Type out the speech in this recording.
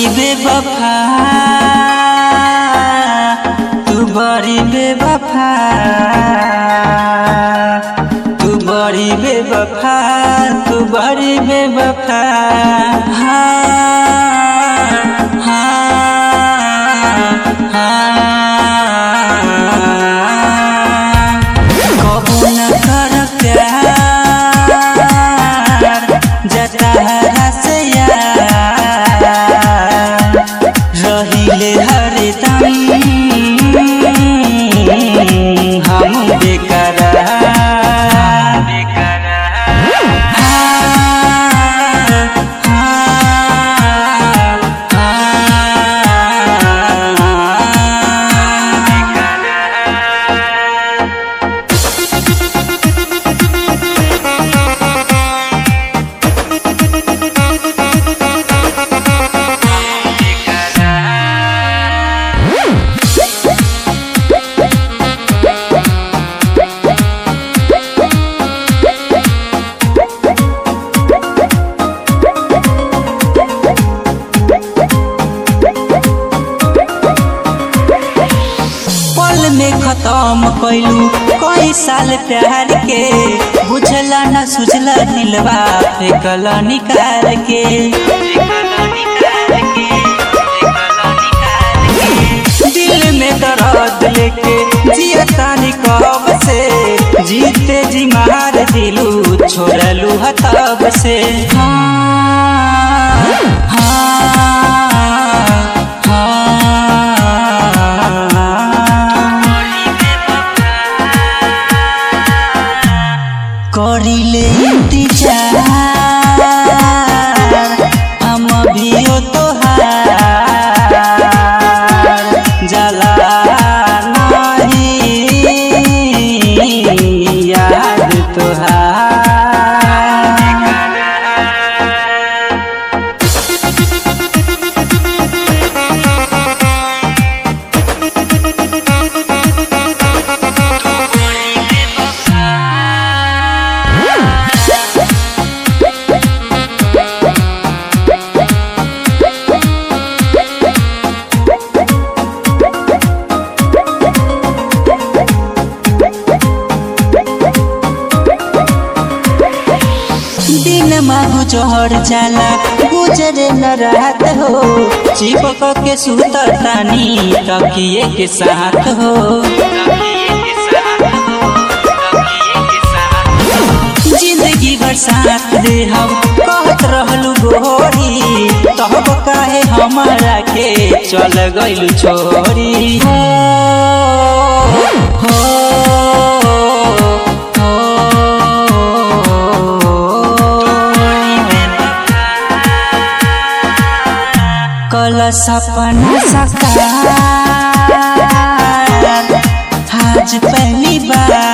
बेवफा तू बड़ी बेवफा तू बड़ी बेवफा तू बड़ी बेवफा हाँ हाँ हाँ कबू न कर प्यार जतहरा से यार रहिले हरदम हम बेकरार पल में खत्म कैलू कई साल प्यार के बुझला न सुझला दिलवा फेंकल निकाल के दिल में दर्द लेके जियतानी कब से जीते जी मार दिलू छोड़लू हतब से हाँ हाँ हाँ करिले इंतजार हम अभियो तोहार जला नहीं याद तोहार दिन माहू जोहर जाला गुजरे न रात हो चिपक के सुतर तानी तकिए के साथ हो जिंदगी भर साथ दे हम कहत रहलू गोरी तब काहे हमारा के चल गइलू छोरी हो हो कल सपना सकार आज पहली बार